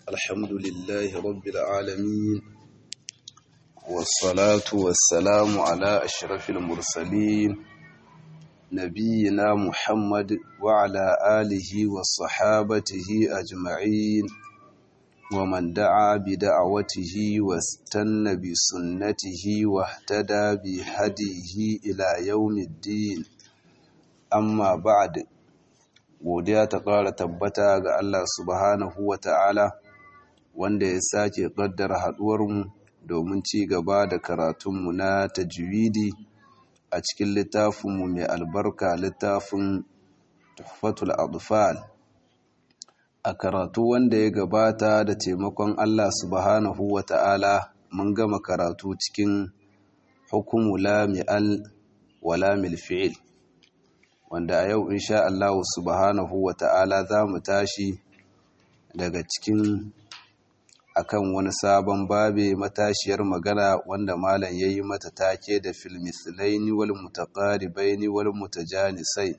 الحمد لله رب العالمين والصلاة والسلام على أشرف المرسلين نبينا محمد وعلى آله وصحابته أجمعين ومن دعا بدعوته واستنى بسنته واهتدى بهديه إلى يوم الدين amma ba'ad godiya ta ƙara tabbata ga Allah subhanahu wa ta'ala wanda ya sake ƙaddara haɗuwarmu domin ci gaba da karatunmu na tajwidi a cikin littafinmu mai albarka littafin tuhfatul adfal a karatu wanda ya gabata da taimakon Allah subhanahu wa ta'ala mun gama karatu cikin hukumu lami'al wa lamil fi'il wanda a yau insha Allah subhanahu wa ta'ala za mu tashi daga cikin akan wani sabon babe matashiyar magana wanda malam ya yi mata take da filmislaini wal mutaqaribaini wal mutajanisai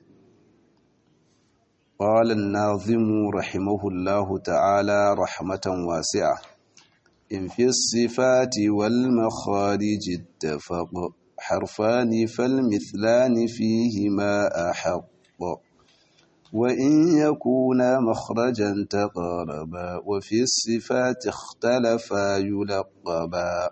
قال الناظم رحمه الله تعالى رحمة واسعة إن في الصفات والمخارج اتفق حرفان فالمثلان فيهما أحق وإن يكونا مخرجا تقاربا وفي الصفات اختلفا يلقبا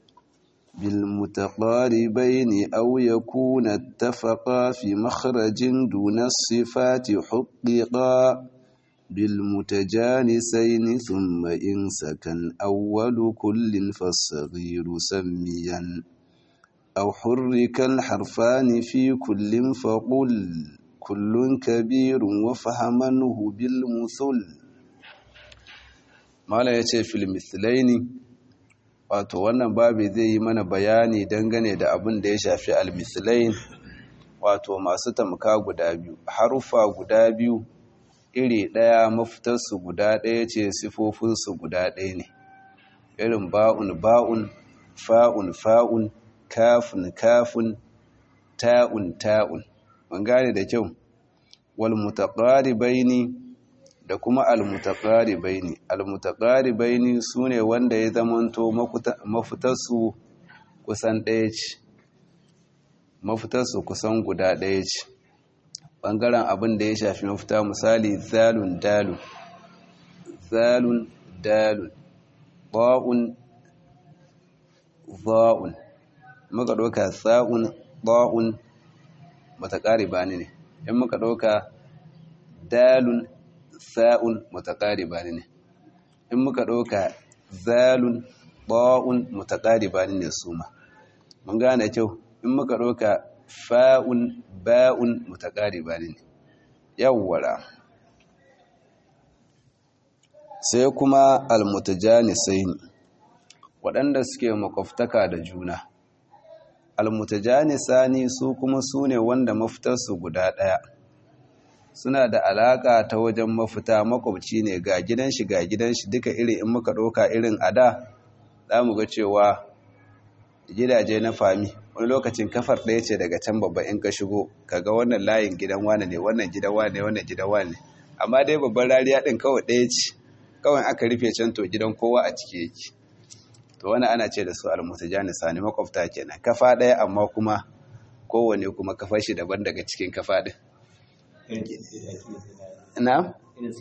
بالمتقاربين أو يكون اتفقا في مخرج دون الصفات حققا بالمتجانسين ثم إن سكن أول كل فالصغير سميا أو حرك الحرفان في كل فقل كل كبير وفهمنه بالمثل mala ya ce filmithilaini wato wannan babi zai yi mana bayani dangane da abin da ya shafi almithilain wato masu tamka guda biyu harufa guda biyu iri ɗaya mafitarsu guda ɗaya ce sifofinsu guda ɗaya ne irin ba'un ba'un fa'un fa'un kafin kafin ta'un ta'un mun gane da kyau wal mutaqaribaini da kuma al mutaqaribaini al mutaqaribaini sune wanda ya zamanto mafitarsu kusan ɗaya ce mafitarsu kusan guda ɗaya ce bangaren abin da ya shafi mafita misali zalun dalun zalun dalun ba'un za'un muka ɗauka sa'un ba'un mutaƙariba ne in muka ɗauka dalun sa'un mutaƙariba ne in muka ɗauka zalun ba'un mutaƙariba ne su ma mun gane kyau in muka ɗauka fa'un ba'un mutaƙariba ne yawwara sai kuma almutajanisai waɗanda suke makwabtaka da juna almutajanisani su kuma su ne wanda mafitarsu guda ɗaya suna da alaƙa ta wajen mafita makwabci ne ga gidan shi ga gidan shi duka iri in muka ɗauka irin a da za mu ga cewa gidaje na fami wani lokacin kafar ɗaya ce daga can babba in ka shigo kaga wannan layin gidan wane ne wannan gidan wane ne wannan gidan wane ne amma dai babban rariya ɗin kawai ɗaya ce kawai aka rufe can to gidan kowa a ciki yake to wani ana ce da su almutajanisa ne makwabta kenan kafa ɗaya amma kuma kowane kuma kafa shi daban daga cikin kafa ɗin na?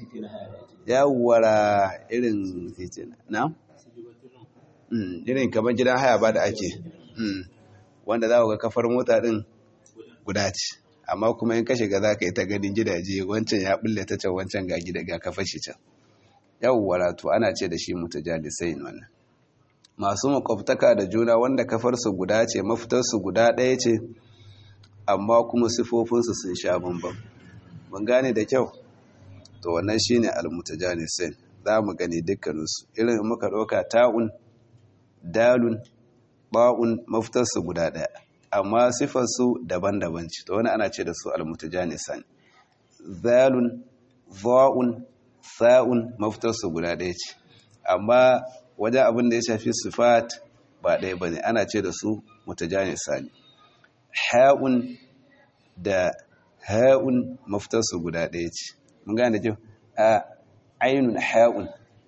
yawara irin titina na? irin kamar gidan haya ba da ake wanda za ga kafar mota ɗin guda ce amma kuma in ka shiga za ka yi ta ganin gidaje wancan ya bulle ta can wancan ga gida ga kafa shi can yawara to ana ce da shi mutajalisai wannan masu makwabtaka da juna wanda kafarsu guda ce mafitarsu guda ɗaya ce amma kuma sifofinsu sun sha bambam mun gane da kyau to wannan shine almutajanisin za mu gani dukkaninsu irin muka ɗauka ta'un dalun ba'un mafitarsu guda ɗaya amma sifarsu daban-daban ce to wani ana ce da su almutajanisan zalun za'un sa'un mafitarsu guda ɗaya ce amma wajen abin da ya shafi sifat ba ɗaya ba ne ana ce da su mutajanisa ne ha'un da ha'un mafitarsu guda ɗaya ce mun gane kyau a ainun ha'un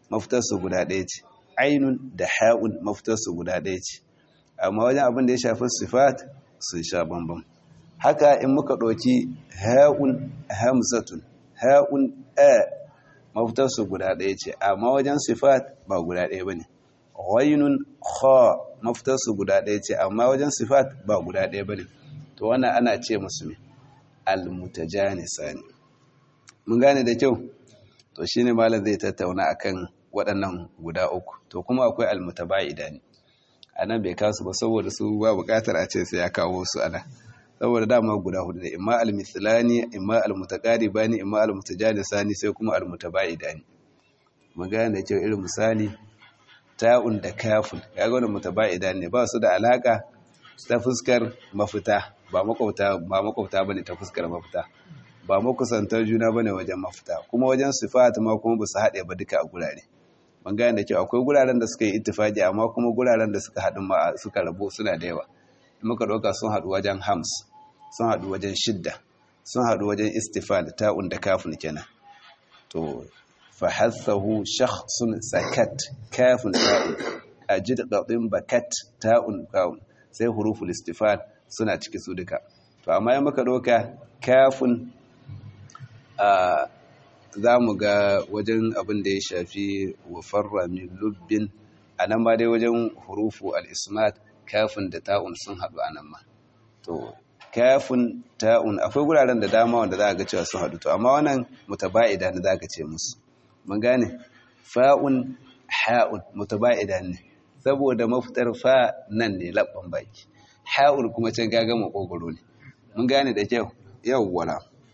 mafitarsu guda ɗaya ce ainun da ha'un mafitarsu guda ɗaya ce amma wajen abin da ya shafi sifat sun sha bambam haka in muka ɗauki ha'un hamzatun ha'un a mafitarsu guda ɗaya ce amma wajen sifat ba guda ɗaya ba ne ghainun kha mafitarsu guda ɗaya ce amma wajen sifat ba guda ɗaya ba ne to wannan ana ce musu ne almutajanisa ne mun gane da kyau to shine malam zai tattauna akan waɗannan guda uku to kuma akwai almutaba'ida ne anan bai kasu ba saboda su ba buƙatar a ce sai ya kawo su ana saboda dama guda hudu ne imma almithlani imma almutaqaribani imma almutajanisani sai kuma almutaba'idani mun gane da kyau irin misali ta'un da kafun kaga wannan mutaba'ida ne ba su da alaka ta fuskar mafita ba makwabta ba makwabta bane ta fuskar mafita ba makusantar juna bane wajen mafita kuma wajen sifat ma kuma ba su haɗe ba duka a gurare mun gane da kyau akwai guraren da suka yi ittifaqi amma kuma guraren da suka haɗu ma suka rabu suna da yawa muka ɗauka sun haɗu wajen hams sun haɗu wajen shidda sun haɗu wajen istifal ta'un da kafin kenan to fahassahu shakhsun sakat kafin ta'un ajid qadin bakat ta'un kafin sai huruful istifal suna ciki su duka to amma yan muka ɗauka kafin a za mu ga wajen abin da ya shafi wafarra min lubbin a nan ma dai wajen hurufu al-ismat kafin da ta'un sun haɗu a nan ma to kafin ta'un akwai guraren da dama wanda za a ga cewa sun haɗu to amma wannan mutaba'ida ne za ka ce musu mun gane fa'un ha'un mutaba'ida ne saboda mafitar fa nan ne labban baki ha'un kuma can gaga makogoro ne mun gane da kyau yawwala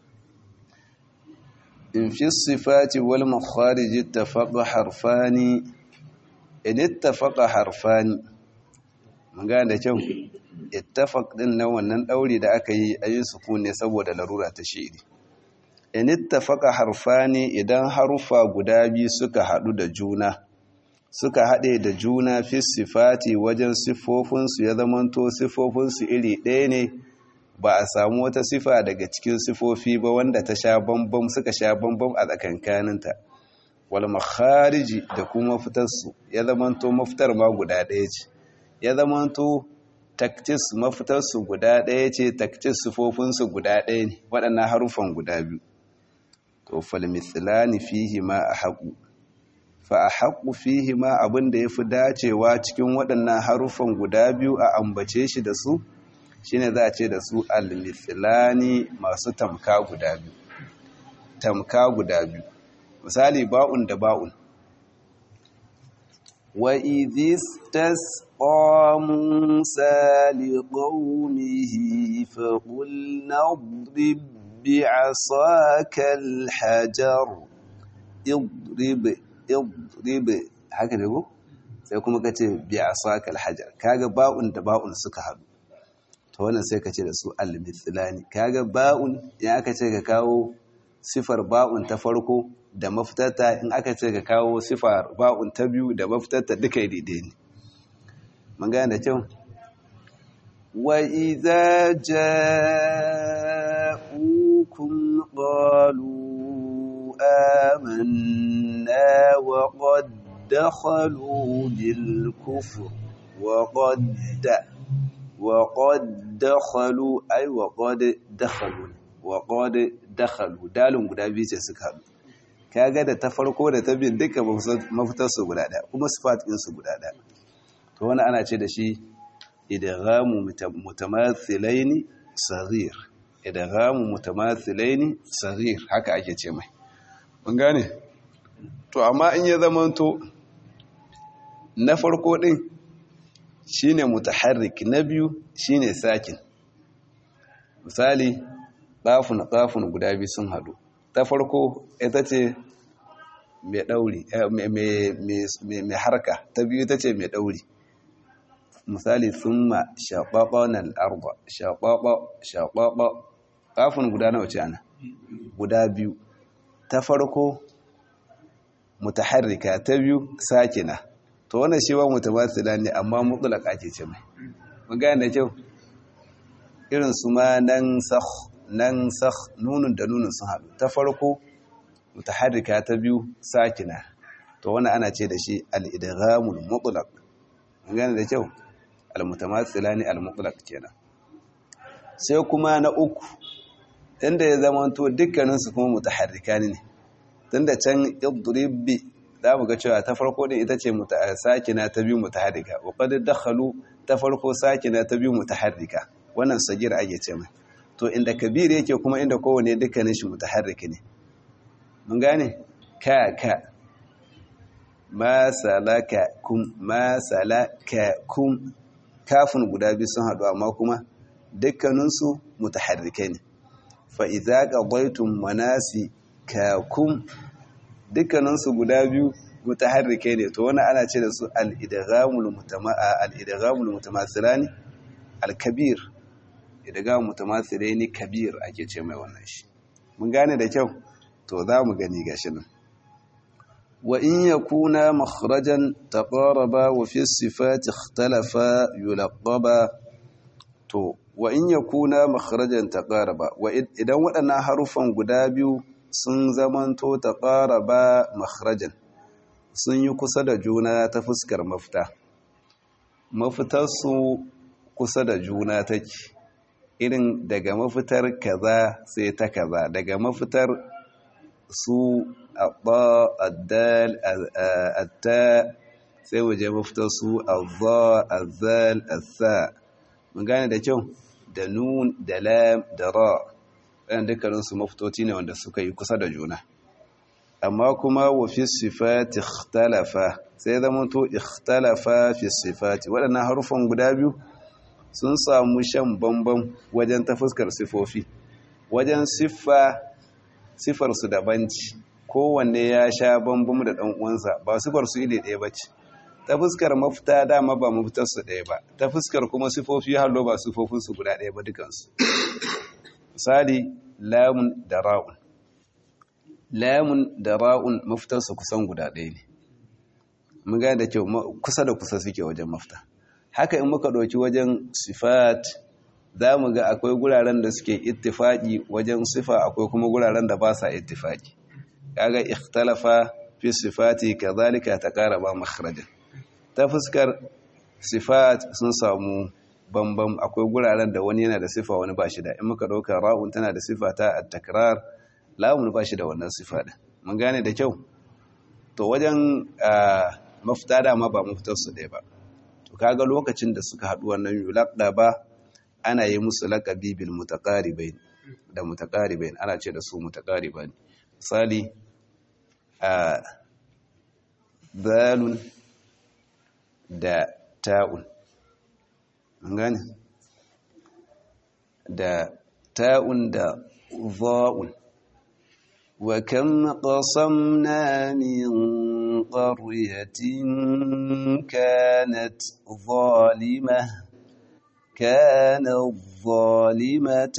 in fi sifati wal makharij ittafaqa harfani in ittafaqa harfani mun gane da kyau ittafaq din nan wannan dauri da aka yi ayi sukun ne saboda larura ta shi'ri in ittafaqa harfani idan harufa guda biyu suka hadu da juna suka hade da juna fi sifati wajen sifofin su ya zamanto sifofin su iri ɗaya ne ba a samu wata sifa daga cikin sifofi ba wanda ta sha bambam suka sha bambam a tsakankaninta wal makhariji da kuma fitar su ya zamanto mafitar ma guda ɗaya ce ya zamanto taktis mafitarsu guda ɗaya ce taktis sufofinsu guda ɗaya ne waɗannan harufan guda biyu to falmitsilani fihi ma a haƙu fa a haƙu fihi ma abin da ya fi dacewa cikin waɗannan harufan guda biyu a ambace shi da su shine za a ce da su almitsilani masu tamka guda biyu tamka guda biyu misali ba'un da ba'un وإذ استسقى موسى لقومه فقلنا اضرب بعصاك الحجر اضرب اضرب haka ne ko sai kuma ka ce bi asaka alhajar kaga ba'un da ba'un suka haɗu to wannan sai ka ce da su almithlani kaga ba'un in aka ce ka kawo sifar ba'un ta farko da mafitarta in aka ce ka kawo sifar ba'un ta biyu da mafitarta duka daidai ne mun gane da kyau wa idza ja'ukum qalu amanna wa qad dakhalu bil kufr wa qad wa qad dakhalu ay wa qad dakhalu wa qad dakhalu dalin guda biyu ce suka haɗu kaga da ta farko da ta bin duka mafitar su guda ɗaya kuma sifat ɗin su guda ɗaya to wani ana ce da shi idghamu mutamathilaini saghir idghamu mutamathilaini saghir haka ake ce mai mun gane to amma in ya zamanto na farko ɗin shine mutaharrik na biyu shine sakin misali ɗafun ɗafun guda biyu sun haɗu ta farko ita ce mai ɗauri mai harka ta biyu ita ce mai ɗauri misali sun ma shaɓaɓa na al'arba shaɓaɓa shaɓaɓa ƙafin guda nawa ce ana guda biyu ta farko mutaharrika ta biyu sakina to wannan shi wa mutamasila ne amma mutulaka ake ce mai mun gane da kyau irin su ma nan sakh nan sakh nunun da nunun sun haɗu ta farko mutaharrika ta biyu sakina to wannan ana ce da shi al-idghamul mutlaq gane da kyau al-mutamathilani al-mutlaq kenan sai kuma na uku inda ya zama to dukkanin su kuma mutaharrikani ne tunda can idrib za mu ga cewa ta farko din ita ce sakina ta biyu mutaharrika wa qad dakhalu ta farko sakina ta biyu mutaharrika wannan sagir ake ce mai to inda kabir yake kuma inda kowane dukkanin shi mutaharriki ne mun gane ka ka ma salaka kum ma salaka kum kafin guda biyu sun haɗu amma kuma dukkaninsu mutaharrikai ne fa idza qadaytum manasikakum dukkaninsu guda biyu mutaharrike ne to wani ana ce da su al-idghamul mutama'a al-idghamul mutamathilani al-kabir idgham mutamathilani kabir ake ce mai wannan shi mun gane da kyau to za mu gani gashi nan wa in yakuna makhrajan taqaraba wa fi sifati ikhtalafa yulaqaba to wa in yakuna makhrajan taqaraba wa idan waɗannan harufan guda biyu sun zamanto ta ƙara ba makharajan sun yi kusa da juna ta fuskar mafita mafitarsu kusa da juna take irin daga mafitar kaza sai ta kaza daga mafitar su abba addal atta sai waje mafitar su azza azzal assa mun gane da kyau da nun da lam da ra ɗan dukkaninsu mafitoci ne wanda suka yi kusa da juna amma kuma wa fi sifati ikhtalafa sai zama to ikhtalafa fi sifati waɗannan harufan guda biyu sun samu shan bambam wajen ta fuskar sifofi wajen siffa siffarsu dabanci kowanne ya sha bambam da ɗan uwansa ba siffarsu iri ɗaya ba ce ta fuskar mafita dama ba mafitarsu ɗaya ba ta fuskar kuma sifofi hallo ba sifofinsu guda ɗaya ba dukansu misali lamun da ra'un lamun da ra'un mafitarsu kusan guda ɗaya ne mun gane da kyau kusa da kusa suke wajen mafita haka in muka ɗauki wajen sifat za mu ga akwai guraren da suke ittifaki wajen sifa akwai kuma guraren da ba sa ittifaki kaga ikhtalafa fi sifati kazalika taqaraba makhrajan ta fuskar sifat sun samu bambam akwai guraren da wani yana da sifa wani ba shi da in muka ɗauka ra'un tana da sifa ta at-takrar lamun ba shi da wannan sifa din mun gane da kyau to wajen mafita dama ba mafitar su ɗaya ba to kaga lokacin da suka haɗu wannan yulaqda ba ana yi musu laqabi bil mutaqaribain da mutaqaribain ana ce da su mutaqariban misali a dalun da ta'un an gane da ta'un da za'un wa kam qasamna min qaryatin kanat zalimah كانت ظالمة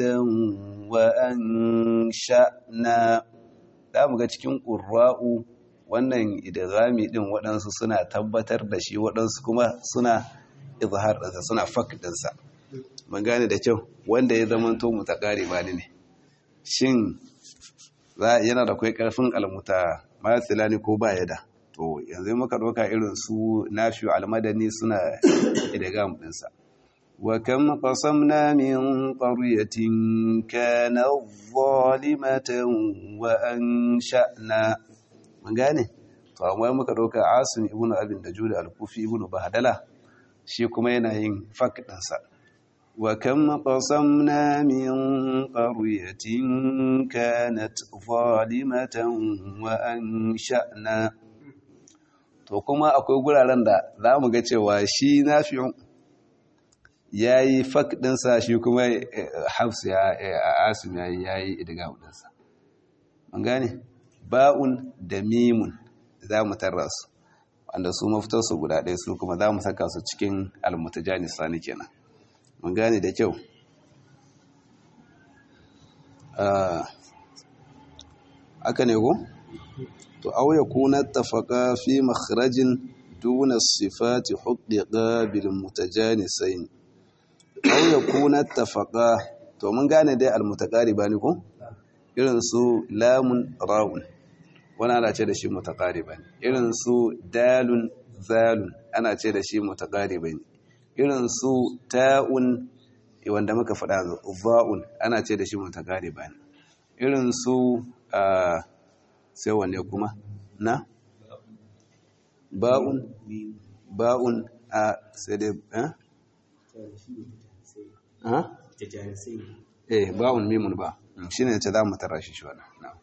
وأنشأنا da mu ga cikin ƙurra'u wannan idghami din waɗansu suna tabbatar da shi waɗansu kuma suna izhar ɗinsa suna fak ɗinsa mun gane da kyau wanda ya zama to mutakari ba ne shin yana da kai ƙarfin almuta matsilani ko ba da to yanzu muka ɗauka irin su nafi'u almadani suna idgham ɗinsa وكم قصمنا من قرية كانت ظالمة وأنشأنا من gane to amma muka dauka Asim ibn Abin Dajud al-Kufi ibn Bahdala shi kuma yana yin fak dinsa wa kam qasamna min qaryatin kanat zalimatan wa ansha'na to kuma akwai guraren da zamu ga cewa shi nafi'u ya yi fak ɗinsa shi kuma hafsu ya asim ya yi ya yi idiga ɗinsa an gane ba'un da mimun za mu tarra su wanda su mafitarsu guda ɗaya su kuma za mu saka su cikin almutajani sani kenan mun gane da kyau aka ne ko to auya kuna tafaka fi makharajin duna sifati huddiqa bil mutajanisain aw yakuna tafaqa to mun gane dai almutaqariba ne ko irin su lamun ra'un wani ana ce da shi mutaqariban irin su dalun zalun ana ce da shi mutaqariban irin su ta'un wanda muka faɗa za'un ana ce da shi mutaqariban irin su sai wanne kuma na ba'un ba'un a sai dai eh ha eh ba'un mimun ba shine ce za mu tara shi shi wannan na'am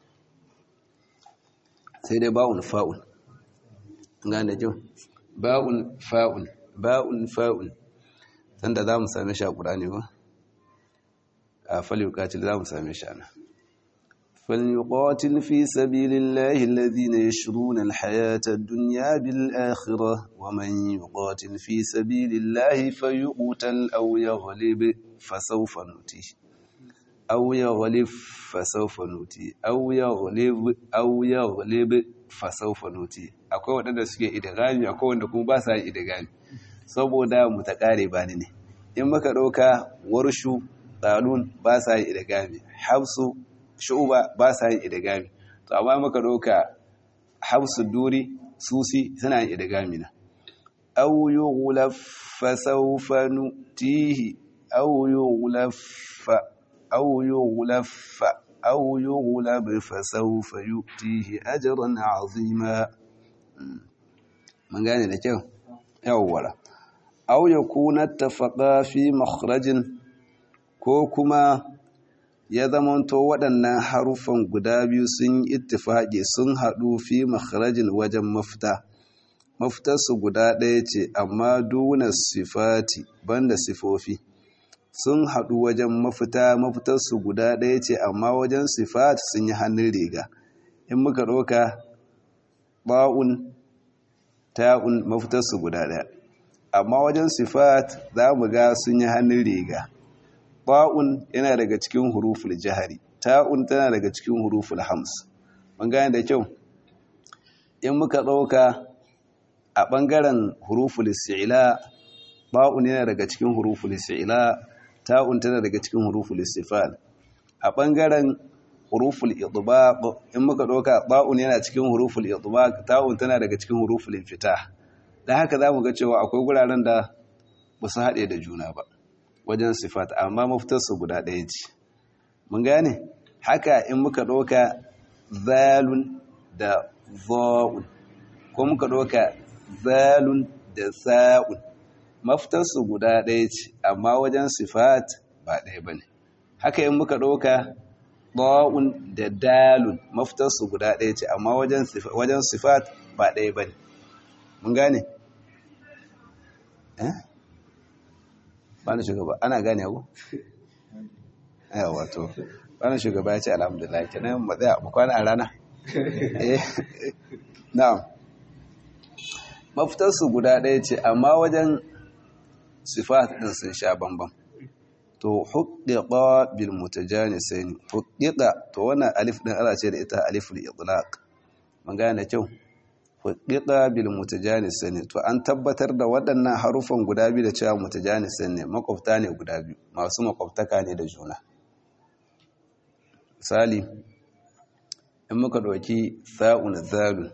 sai dai ba'un fa'un gane kyau ba'un fa'un ba'un fa'un sanda za mu same shi a ƙurani ba a falyukatil za mu same shi ana فليقاتل في سبيل الله الذين يشرون الحياة الدنيا بالآخرة ومن يقاتل في سبيل الله فيقتل أو يغلب فسوف نؤتيه أو يغلب فسوف نؤتي أو يغلب أو يغلب فسوف نؤتي akwai waɗanda suke idagami akwai wanda kuma ba sa yin idagami saboda mutakariba ne in muka ɗauka warshu ɗalun ba sa yin idagami hafsu shu'uba ba sa yin idagami to amma muka ɗauka hafsu duri susi suna yin idagami na aw yughlaf fa sawfa nutihi aw yughlaf أو يغلف أو يغلب فسوف يؤتيه أجرا عظيما من قال لك أولا أو يكون اتفقا في مخرج كوكما ya zamanto waɗannan haruffan guda biyu sun yi ittifaƙi sun haɗu fi makharajin wajen mafita mafitarsu guda ɗaya ce amma duna sifati banda sifofi sun haɗu wajen mafita mafitarsu guda ɗaya ce amma wajen sifat sun yi hannun riga in muka ɗauka ba'un ta'un mafitarsu guda ɗaya amma wajen sifat za mu ga sun yi hannun riga ba'un yana daga cikin huruful jihari ta'un tana daga cikin huruful hams mun gane da kyau in muka ɗauka a ɓangaren huruful si'ila ba'un yana daga cikin huruful si'ila ta'un tana daga cikin huruful istifal a bangaren huruful idbaq in muka doka ba'un yana cikin huruful idbaq ta'un tana daga cikin huruful infitah dan haka zamu ga cewa akwai guraren da ba su haɗe da juna ba wajen sifat amma mafitar su guda ɗaya ce mun gane haka in muka doka zalun da za'un ko muka doka zalun da sa'un mafitarsu guda ɗaya ce amma wajen sifat ba ɗaya ba ne haka yin muka ɗauka ɗa'un da dalun mafitarsu guda ɗaya ce amma wajen sifat ba ɗaya ba ne mun gane? eh? ba na shugaba ana gane ku? yawa wato ba na shugaba ya ce alhamdulillah kenan matsaya bukwana a rana? eh na'am mafitarsu guda ɗaya ce amma wajen sifat ɗin sun sha bambam to huddiqa bil mutajanisaini huddiqa to wannan alif ɗin ana ce da ita aliful itlaq mun gane kyau huddiqa bil mutajanisaini to an tabbatar da waɗannan harufan guda biyu da cewa mutajanisain ne makwabta ne guda biyu masu makwabtaka ne da juna misali in muka ɗauki sa'un zalun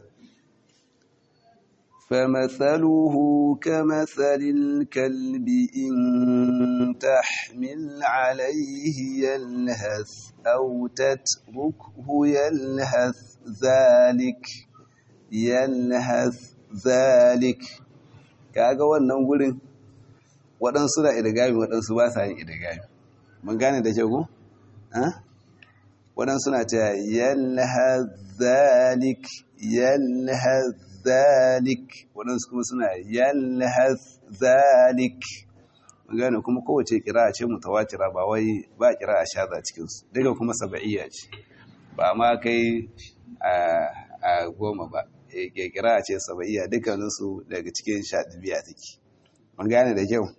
فمثله كمثل الكلب إن تحمل عليه يلهث أو تتركه يلهث ذلك يلهث ذلك kaga wannan gurin waɗansu na idigami waɗansu ba sa yin idigami mun gane da ke ku? waɗansu na ce yalhaz zalik yalhaz zalik waɗansu kuma suna yalhaz zalik gane kuma kowace kira ce mutawatira ba wai ba kira a shaza cikinsu daga kuma saba'iyya ce ba ma kai a goma ba kira ce saba'iyya dukkaninsu daga cikin shaɗibiya take mun gane da kyau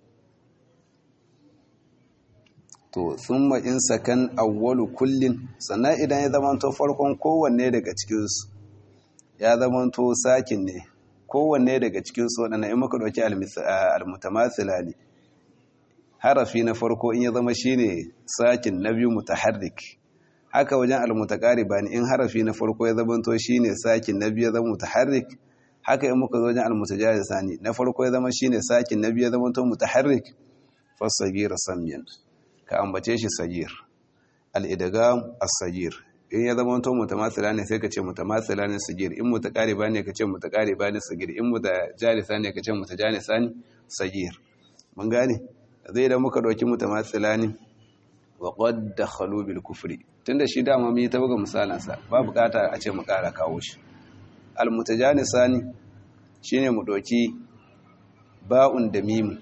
to sun in sakan awwalu kullin sannan idan ya zamanto farkon kowanne daga cikinsu ya zamanto sakin ne kowanne daga cikinsu waɗanda in muka ɗauki almutamathila ne harafi na farko in ya zama shine sakin na biyu mutaharrik haka wajen almutaqaribani in harafi na farko ya zamanto shine sakin na biyu ya zama mutaharrik haka in muka zo wajen almutajalisani na farko ya zama shine sakin na biyu ya zamanto mutaharrik fasagir samyan ka ambace shi sagir al-idgham as-sagir in ya zama to mutamathila ne sai ka ce mutamathila ne sagir in mutaqariba ne ka ce mutaqariba ne sagir in mutajalisa ne ka ce mutajalisa ne sagir mun gane zai da muka dauki mutamathila ne wa qad dakhalu bil kufri tunda shi dama mu yi ta buga misalan sa ba bukata a ce mu kara kawo shi al mutajalisa ne shine mu dauki ba'un da mim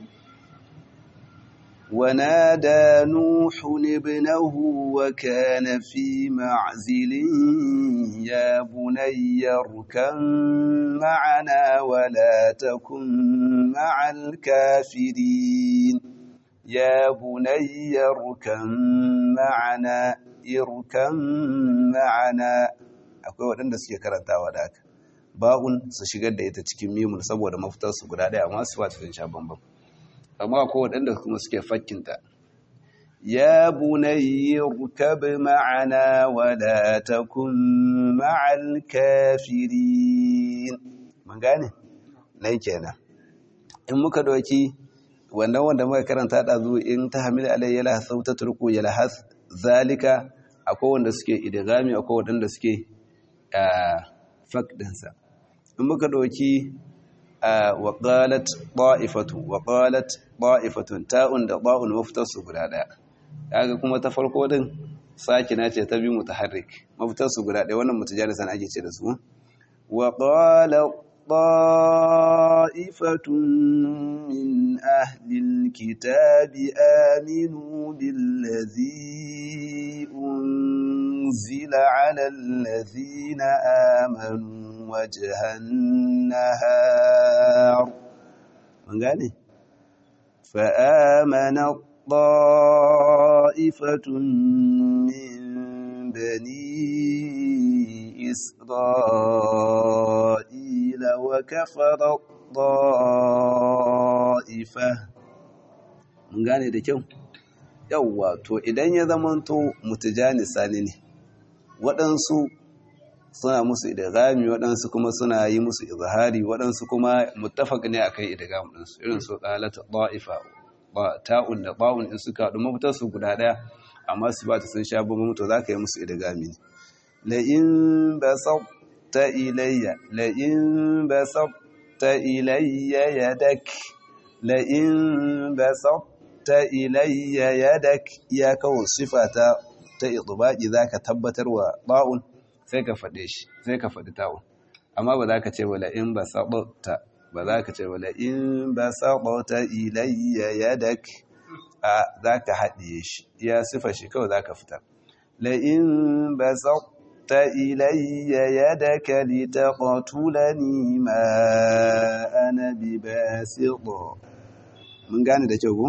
ونادى نوح ابنه وكان في معزل يا بني اركم معنا ولا تكن مع الكافرين يا بني اركم معنا اركم معنا akwai waɗanda suke karantawa da haka ba'un su shigar da ita cikin mimun saboda mafitarsu guda ɗaya amma su fata sun sha bambam amma ko waɗanda kuma suke fakkinta ya bunayyi rukab ma'ana wa la takun ma'al kafirin mun gane nai kenan in muka doki wannan wanda muka karanta da zu in ta hamil alayya la sauta turku ya lahas zalika akwai wanda suke idgami akwai wanda suke fakdinsa in muka doki وقالت طائفة وقالت طائفة تاء da ba'un mafitar su guda daya kaga kuma ta farko din sakina ce ta bi mutaharrik mafitar su guda daya wannan mutajalisan ake ce da su wa qala ta'ifatun min ahli alkitabi aminu billazi unzila ala allazina amanu وجه النهار من قال فآمن طائفة من بني إسرائيل وكفر الطائفة من قال ده كيو yawwa to idan ya zamanto mutajanisa ne waɗansu suna musu idgami waɗansu kuma suna yi musu izhari waɗansu kuma muttafaq ne akan idgam din su irin su qalat da'ifa ba ta'un da ba'un in suka haɗu mafitar su guda ɗaya amma su ba ta sun sha bambam to zaka yi musu idgami ne la in basata ilayya la in basata ilayya yadak la in basata ilayya yadak ya kawo sifata ta idbaqi zaka tabbatar wa ba'un sai ka faɗe shi sai ka faɗi ta'un amma ba za ka ce wala in ba saɓauta ba za ka ce wala in ba saɓauta ilayya yadak a za ka haɗiye shi ya sifa shi kawai za ka fitar la in ba saɓauta ilayya yadaka li taqtulani ma ana bi basiṭa mun gane da kyau ko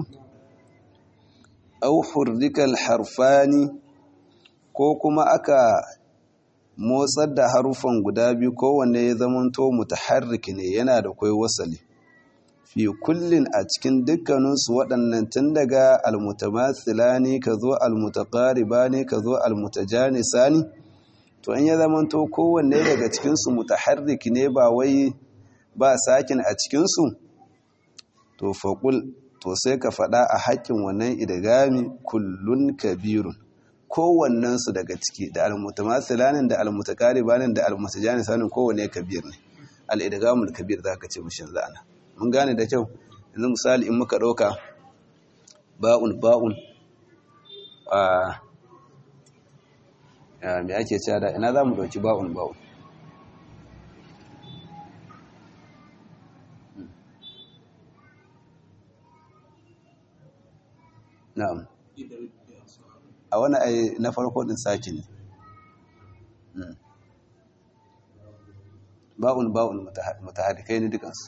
aw hurrikal harfani ko kuma aka motsar da harufan guda biyu kowanne ya zamanto mutaharrik ne yana da kwai wasali fi kullin a cikin dukkaninsu waɗannan tun daga almutamatsila ne ka zo almutaƙariba ne ka zo almutajanisa ne to in ya zamanto kowanne daga cikinsu mutaharrik ne ba wai ba sakin a cikinsu to faƙul to sai ka faɗa a haƙƙin wannan idagami kullun kabirun kowannensu daga ciki da almutamathilanin da almutakaribanin da almutajanisanin kowanne kabir ne al'idgamul kabir za ka ce mushin zana mun gane da kyau yanzu misali in muka ɗauka ba'un ba'un a me ake cewa da ina za mu ɗauki ba'un ba'un na'am a wani ai na farko din saki ne ba'un ba'un mutahaddikai ne dukansu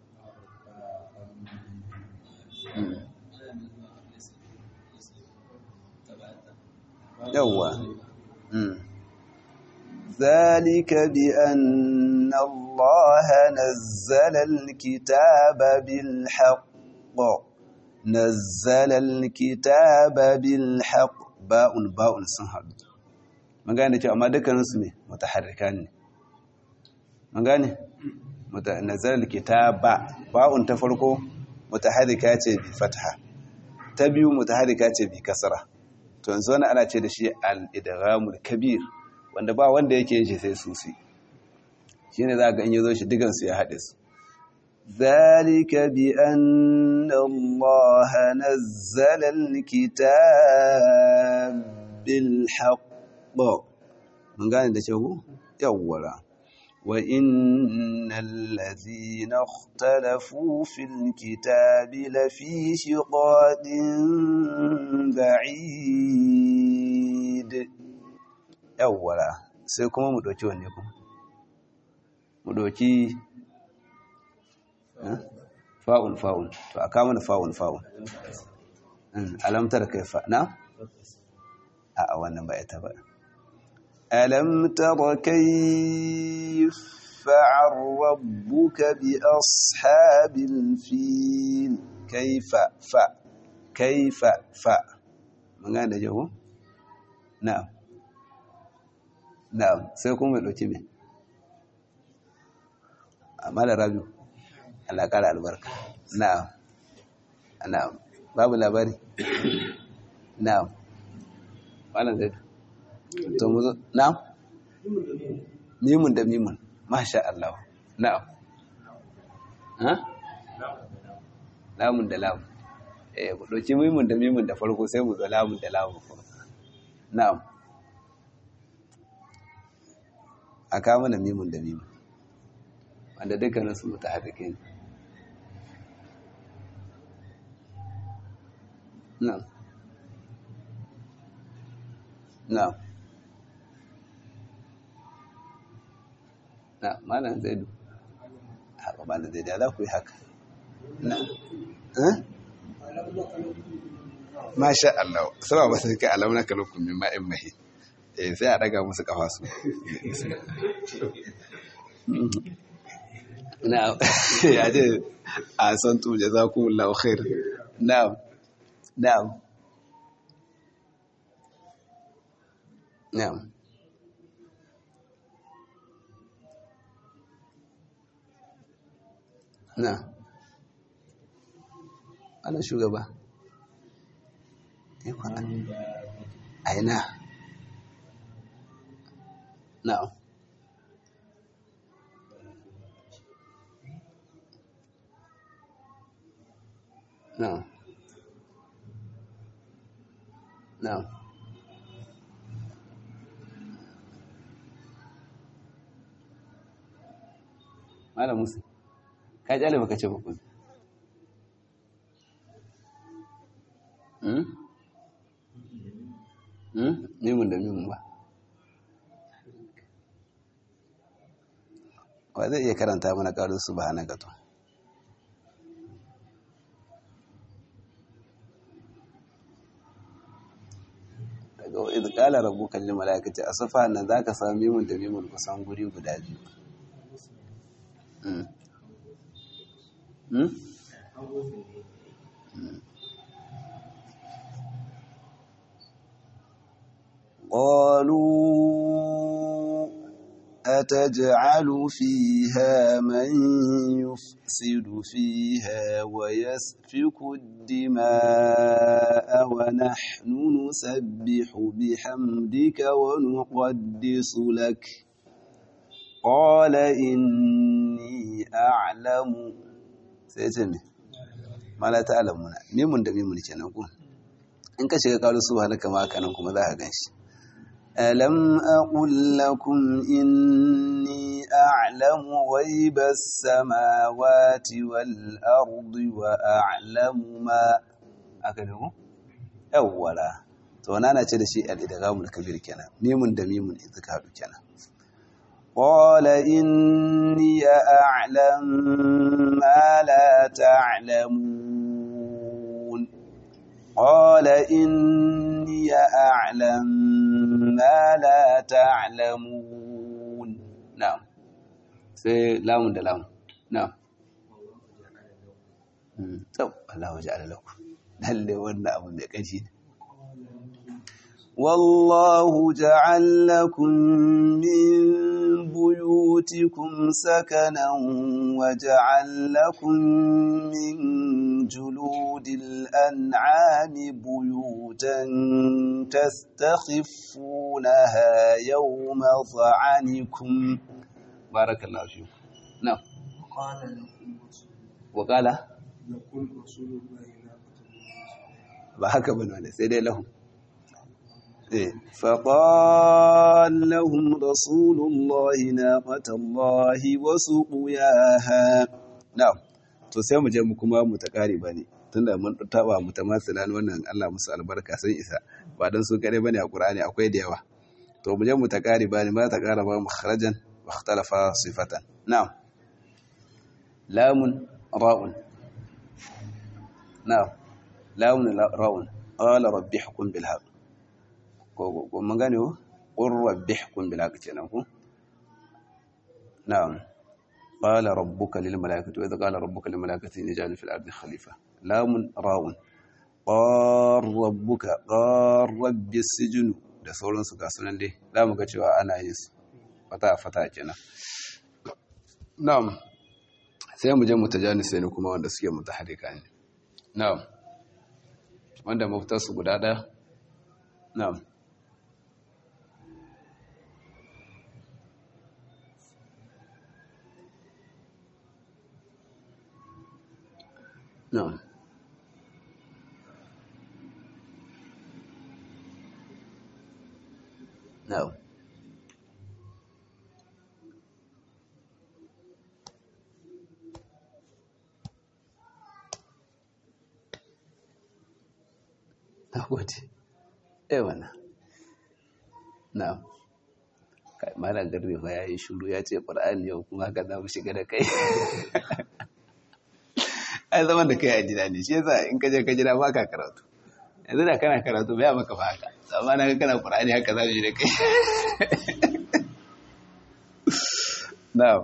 yawwa ذلك بأن الله نزل الكتاب بالحق نزل الكتاب بالحق باء باء sun haɗu mun gane cewa amma dukkaninsu ne mutaharrikan ne mun gane nazar kitaba ba'un ta farko mutaharrika ce bi fatha ta biyu mutaharrika ce bi kasra to yanzu wani ana ce da shi al-idghamul kabir wanda ba wanda yake yin shi sai susi shine za ga in yazo shi digan su ya hade su zalika bi anna Allah nazzala al-kitab bil haqq mun gane da cewa yawwara وإن الذين اختلفوا في الكتاب لفي شقاق بعيد أولا سيكون مدوكي ونكم مدوكي فاون فاون فأكامل فاون فاون ألم ترى كيف نعم أأوانا بأيتا بأ ألم تر كيف فعل ربك بأصحاب الفيل كيف ف كيف ف من قال جو نعم نعم سيكون ملوكي من أمال رابيو Allah ƙara albarka na'am na'am babu labari na'am malam zai to mu zo na'am mimun da mimun masha Allah na'am ha lamun da lamun eh ku dauki mimun da mimun da farko sai mu zo lamun da lamun na'am aka mana mimun da mimun wanda dukkanin su mutahaddike ne na'am na'am na malam zaidu haka malam zaidu za ku yi haka na masha Allah suna ba sai kai alamuna kalokun min ma'in mahi eh sai a daga musu kafa su na ya ce a san tu jazakumullahu khair na'am na'am na'am na ana shugaba aina na na na Malam Musa ka kyale baka ce bakun hmm hmm mimun da mimun ba wa zai iya karanta mana ƙarin su ba na gato daga wa izkala rabbuka lil malaikati asafa nan zaka samu mimun da mimun kusan guri guda biyu hmm قالوا أتجعل فيها من يفسد فيها ويسفك الدماء ونحن نسبح بحمدك ونقدس لك قال إني أعلم سيتمي ما لا تعلمون ميمون da mimun kenan ku in ka shiga kalu subhanaka ma kanan kuma za ka ganshi alam aqul lakum inni a'lamu ghaibas samawati wal ardi wa a'lamu ma aka dago yawwala to nana ce da shi al-idghamul kabir kenan mimun da mimun idan ka hadu kenan قال إني أعلم ما لا تعلمون قال إني أعلم ما لا تعلمون نعم سي لام ده لام نعم طب الله وجعل لكم lalle wannan abu mai kanshi والله جعل لكم من بيوتكم سكنا وجعل لكم من جلود الأنعام بيوتا تستخفونها يوم ظعنكم بارك الله فيكم نعم وقال لكم رسول وقال لكم رسول الله ناقة ba haka bane wanda sai dai lahum eh faqal lahum rasulullahi naqatallahi wa suqiyaha na'am to sai mu je mu kuma mu ta kare bane tunda mun taba mu ta masilan wannan Allah musu albarka sun isa ba dan su kare bane a Qur'ani akwai da yawa to mu je mu ta kare bane ma ta kara ba mukharajan wa ikhtalafa sifatan na'am lamun ra'un na'am lamun ra'un qala rabbi hukum bil haqq ko ko mun gane ko qur rabbi hukum bil haqq kenan ko na'am qala rabbuka lil malaikati wa idh qala rabbuka lil malaikati inni ja'alun fil ardi khalifa lamun ra'un qar rabbuka qar rabbi sijnu da sauransu ga sunan dai za mu ga cewa ana yin su fata fata kenan na'am sai mu je mutajanis ne kuma wanda suke mutaharrika ne na'am wanda mafitarsu guda ɗaya na'am na'am na'am na gode eh wannan na'am kai malam garbe fa yayi shiru ya ce qur'ani yau kuma haka za mu shiga da kai ai zaman da kai a gida ne shi yasa in ka je ka gida ba ka karatu yanzu da kana karatu bai maka ba haka amma na ga kana qur'ani haka za mu yi da kai na'am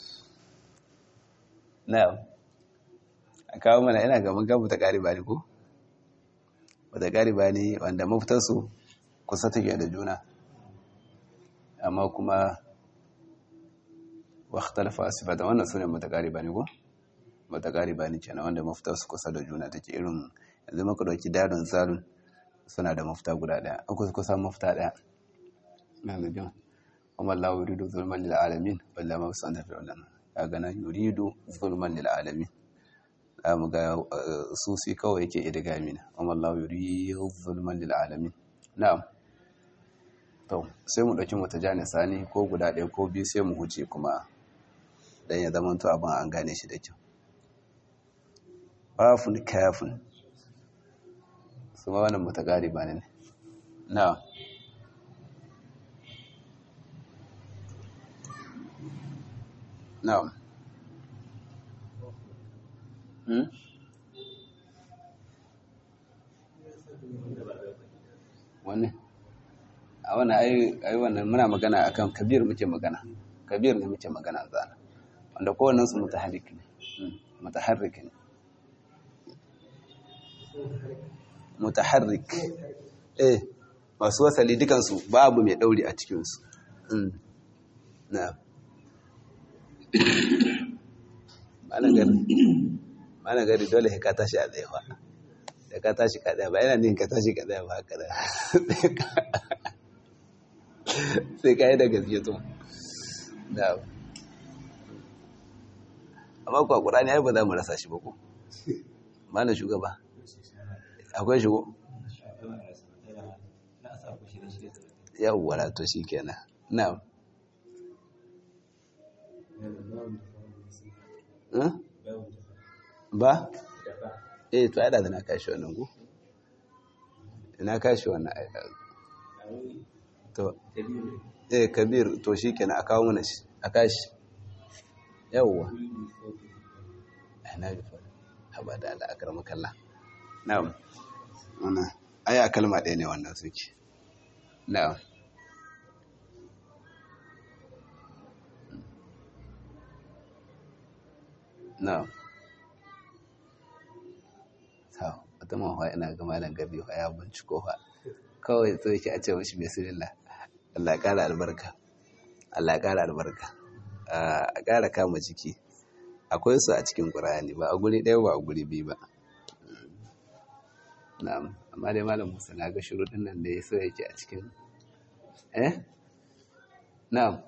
na'am a kawo mana ina ga mun gabu ta ƙari ba ne ko wata gariba ne wanda mafitarsu kusa take da juna amma kuma wakhtalafa sifata wannan sune mutagariba ne ko mutagariba ne kenan wanda mafitarsu kusa da juna take irin yanzu maka dauki dadon zalun suna da mafita guda daya akwai kusa mafita daya na ga jin amma Allah yuridu zulman lil alamin walla ma sanda fi ulama kaga nan yuridu zulman lil alamin mu ga susi kawai yake idigami na amma Allah yuri zulman lil alamin na'am to sai mu dauki mata jani sani ko guda ɗaya ko biyu sai mu huce kuma dan ya zama to abin an gane shi da kyau bafun kafun su ma wannan mutagari ba ne na'am na'am Hmm? Wani? A wani ai wannan muna magana akan kabir muke magana. Kabir ne muke magana zana. Wanda kowannen su mutaharrik ne. Mutaharrik ne. Mutaharrik. Eh, masu wasali dukansu babu mai dauri a cikinsu. Na. Ana gani. mana gari dole ka tashi a tsaye fa da ka tashi ka tsaye ba yana nin ka tashi ka tsaye ba haka da sai ka yi da gaske to da amma kuwa ƙurani ya ba za mu rasa shi ba ko mana shugaba akwai shigo yawwa to shi kenan na ba? eh to ada da na kashi wannan ku ina kashi wannan to eh kabir to shi kenan a kawo mana shi a kashi yawwa na bi fa haba da Allah akar makalla na'am wannan aya kalma ɗaya ne wannan suke na'am na'am wata mawa ina ga malam gabi ya binciko fa kawai so yake a ce mashi bismillah Allah ya kara albarka Allah ya kara albarka a kara kama jiki akwai su a cikin Qur'ani ba a guri ɗaya ba a guri biyu ba na'am amma dai malam Musa na ga shuruɗin nan da ya so yake a cikin eh na'am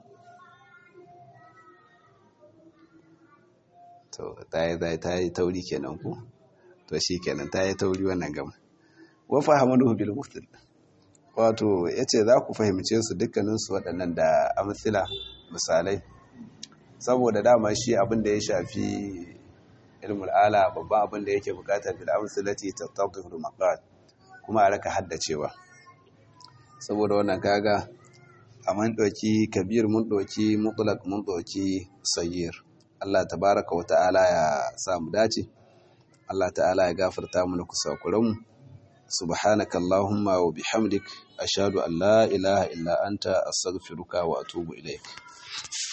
to ta yi ta yi tauri kenan ku to shi kenan ta yi tauri wannan gam wa fahamaduhu bil muftil wato yace za ku fahimce su dukkanin su waɗannan da amsila misalai saboda dama shi abin da ya shafi ilmul ala babban abin da yake bukatar bil amsilati tattaqu maqat kuma a raka haddacewa saboda wannan kaga a mun ɗauki kabir mun ɗauki mutlaq mun ɗauki sayyir Allah tabaraka wa ta'ala ya sa mu dace Allah ta'ala ya gafarta mana kusakuranmu subhanaka allahumma wa bihamdik ashhadu an la ilaha illa anta astaghfiruka wa atubu ilaik